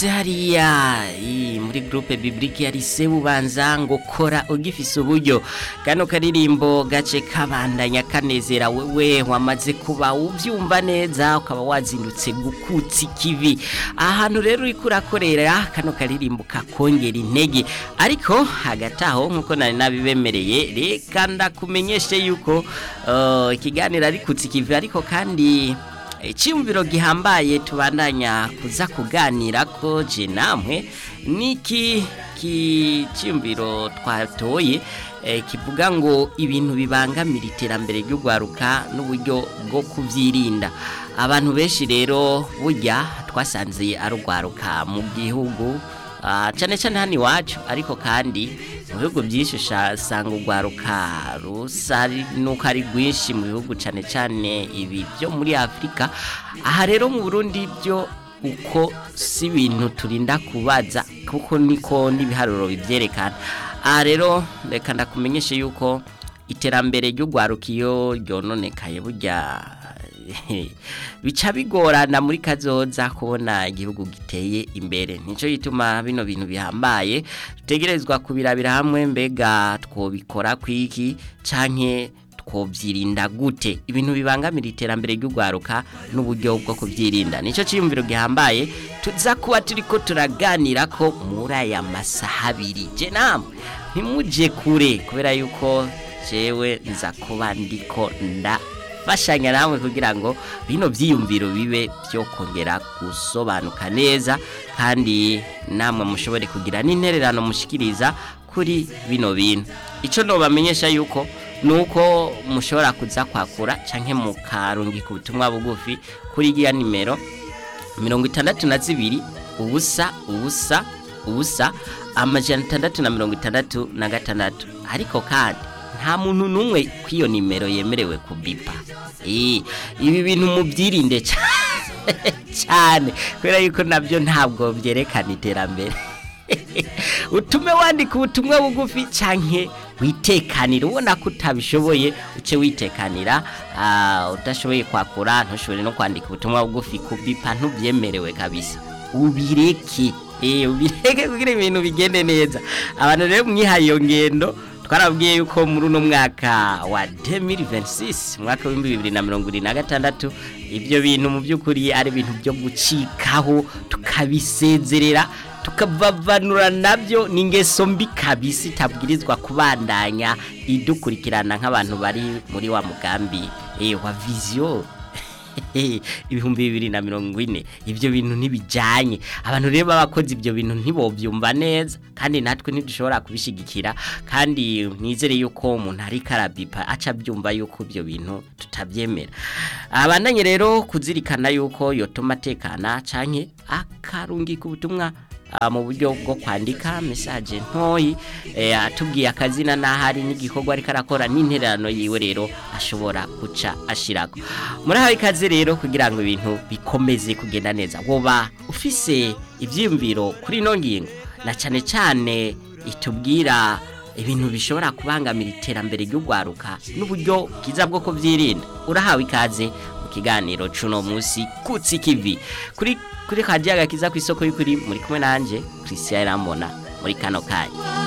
twumvise hariya i- muri groupe biblique yari se bubanza ngo kora ugifise uburyo kano karirimbo gace kabandanya kanezera wewe wamaze kuba uvyumva neza ukaba wazindutse gukutsa ikivi ahantu rero uriko urakorera kano karirimbo kakongera intege ariko hagati aho nkuko nari nabibemereye reka ndakumenyeshe yuko uh, ikiganiro ari kutsa ikivi ariko kandi icyumviro gihambaye tubandanya kuza kuganira ko je namwe niki cyumviro twatoye eh, kivuga ngo ibintu bibangamira iterambere ry'ugwaruka n'uburyo bwo kuvyirinda abantu benshi rero burya twasanze ari ugwaruka mu gihugu Ah, cyane cyane hano iwacu ariko kandi mu bihugu byinshi usanga urwaruka rusa nuko ari rwinshi mu bihugu cyane cyane ibi byo muri afurika aha rero mu burundi byo uko si ibintu turinda kubaza kuko niko n'ibiharuro bibyerekana aha rero reka ndakumenyeshe yuko iterambere ry'urwaruka iyo ryononekaye burya bica bigorana muri kazoza kubona igihugu giteye imbere nicyo gituma bino bintu bihambaye dutegerezwa kubirabira hamwe mbega twobikora kwiki canke twobyirinda gute ibintu bibangamira iterambere ry'urwaruka n'uburyo bwo kubyirinda nicyo cyiyumviro gihambaye tuza kuba turiko turaganira ko muri aya masaha abiri je namwe ntimuje kure kubera yuko jewe nza kuba ndiko nda bashanya namwe kugira ngo bino byiyumviro bibe byo kongera gusobanuka neza kandi namwe mushobore kugira n'intererano mushikiriza kuri bino bintu icyo nobamenyesha yuko nuko mushobora kuza kwakura canke mukarungika ubutumwa bugufi kuri iya nimero mirongo itandatu na zibiri ubusa ubusa ubusa amajana atandatu na mirongo itandatu na gatandatu ariko kandi nta muntu n'umwe kw'iyo nimero yemerewe kubipa ibi bintu mubyirinde cyane kubera yuko nabyo ntabwo byerekana iterambere utume wandika ubutumwa bugufi cyane witekanira ubona ko utabishoboye uce witekanira udashoboye kwakura ntushobore no kwandika ubutumwa bugufi kubipa ntubyemerewe kabisa ubireke ubireke kugira ibintu bigende neza abantu rero mwihaye iyo ngendo twarabwiye yuko muri uno mwaka wa 2026 mwaka wa 2026 ibyo bintu mu by'ukuri ari ibintu byo gucikaho tukabisezerera tukavavanura nabyo n'ingeso mbi kabisi itabwirizwa kubandanya idukurikirana nk'abantu bari muri wa mugambi wa viziyo ibihumbi bibiri na mirongo ine ibyo bintu ntibijyanye abantu rero b'abakozi ibyo bintu ntibobyumva neza kandi natwe ntidushobora kubishyigikira kandi nizere yuko umuntu ari karabipa aca abyumva yuko ibyo bintu tutabyemera abandanye rero kuzirikana yuko yotuma atekana cyane akarungika ubutumwa mu buryo bwo kwandika mesaje ntoyi atubwiye akazina n'ahari n'igikorwa ariko arakora n'intererano yiwe rero ashobora guca ashirako muri aho ikaze rero kugira ngo ibintu bikomeze kugenda neza woba ufise ibyiyumviro kuri ino ngingo na cyane cyane itubwira ibintu bishobora kubangamira iterambere ry'urwaruka n'uburyo bwiza bwo kubyirinda urahawe ikaze mu kiganiro cuno munsi kutsi kivi kuri kuri kadiyaga kiza ku isoko y'ukuri muri kumwe nanjye christian irambona muri kano kanya